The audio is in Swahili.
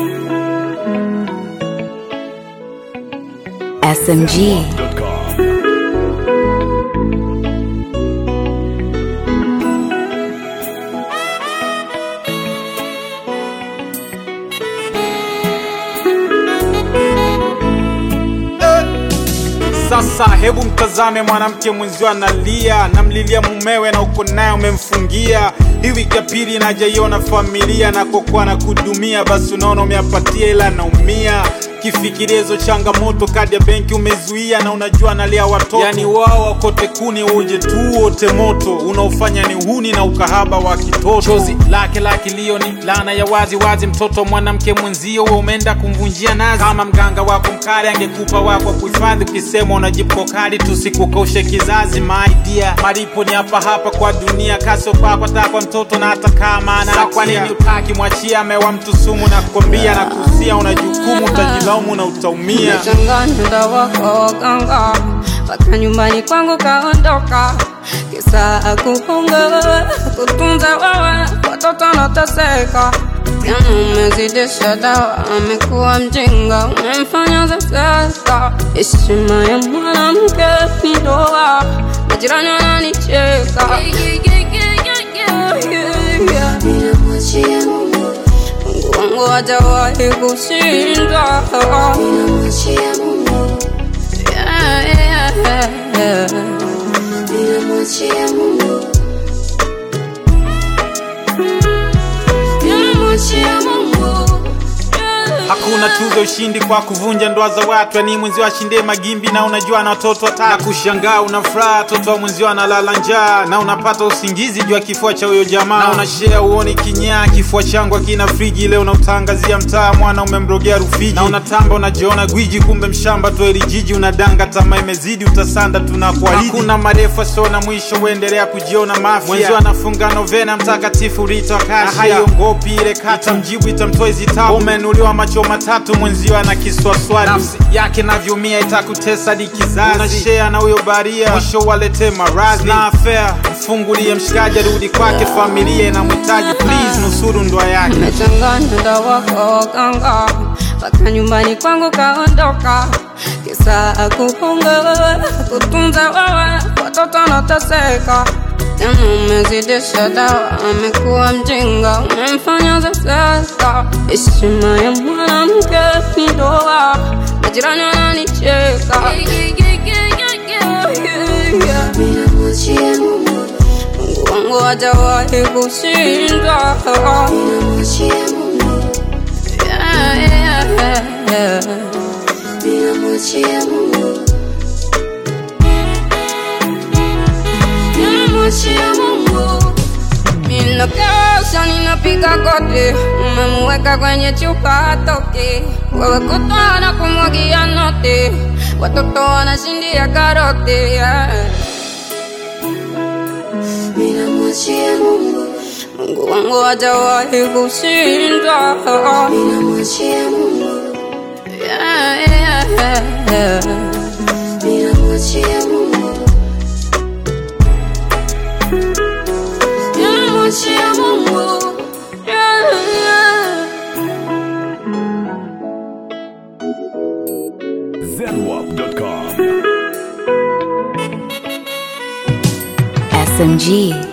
SMG. Sasa hebu mtazame mwanamke mwenzio analia, namlilia mumewe na uko naye umemfungia. Hii wiki ya pili najaiona familia na kokuwa na kudumia, basi unaona umeapatia ila naumia kifikiria hizo changamoto, kadi ya benki umezuia na unajua analia watoto, yani wao wakote kuni uje tu wote moto, unaofanya ni uhuni na ukahaba wa kitoto. Chozi lake la kilio ni laana ya wazi wazi, mtoto mwanamke mwenzio wewe umeenda kumvunjia nazi. Kama mganga wako mkali angekupa wako kuhifadhi, ukisema unajipo kali tusikukoshe kizazi. My dear, malipo ni hapa hapa kwa dunia, kaso kwako hata kwa mtoto na hata kama ana kwa nini utaki mwachia amewa mtu sumu na kukwambia na kusia, una jukumu utajilaumu na utaumia. Umechanganya dawa kwa waganga mpaka nyumbani kwangu kaondoka, kisa kuhonga kutunza wewe, watoto wanateseka. Jana umezidisha dawa, amekuwa mjinga, umemfanya zezeka. Heshima ya mwanamke ni ndoa, majirani wananicheka. Ninamwachia Mungu, Mungu wangu hajawahi kushindwa. ninamwachia Mungu, Yeah, yeah, yeah. ninamwachia Mungu, ninamwachia Mungu. Hakuna tuzo ushindi kwa kuvunja ndoa za watu, yani mwenzio ashinde magimbi na unajua na watoto watatu. Na kushangaa una furaha, watoto wa mwenzio analala njaa, na unapata usingizi juu ya kifua cha huyo jamaa, na unashare uoni kinyaa, kifua changu akina friji, leo unautangazia mtaa, mwana umemrogea Rufiji, na unatamba unajiona gwiji, kumbe mshamba tu eli jiji, unadanga tamaa imezidi, utasanda tunakuahidi. Hakuna marefu sio na mwisho, uendelea kujiona mafia, mwenzio anafunga novena mtakatifu Rita Kasha, na haiongopi ile kata, mjibu itamtoa hizi tabu, umenuliwa macho matatu, mwenzio ana kiswaswali, nafsi yake navyumia, itakutesa hadi kizazi, unashare na huyo baria, mwisho walete maradhi na afea, mfungulie mshikaji, arudi kwake, familia inamhitaji, please nusuru ndoa yake. Nimechanganya dawa kwa waganga mpaka nyumbani kwangu kaondoka, kisa kuhonga kutunza wewe, watoto wanateseka. Jana umezidisha dawa, amekuwa mjinga, umemfanya zezeka. Heshima ya mwanamke ni ndoa, majirani wananicheka. Ninamwachia Mungu, Mungu wangu hajawahi kushindwa. ninamwachia Mungu, Yeah, yeah, yeah. ninamwachia Mungu, ninamwachia Mungu. Ninakesha ninapiga kote, umemweka kwenye chupa hatoki. Wewe kutwa na kumwagia noti, watoto wanashindia karoti. yeah. Ninamwachia Mungu, Mungu wangu hajawahi kushindwa. ninamwachia Mungu, Yeah, yeah, yeah. ninamwachia Mungu, ninamwachia Mungu. Yeah, yeah. SMG.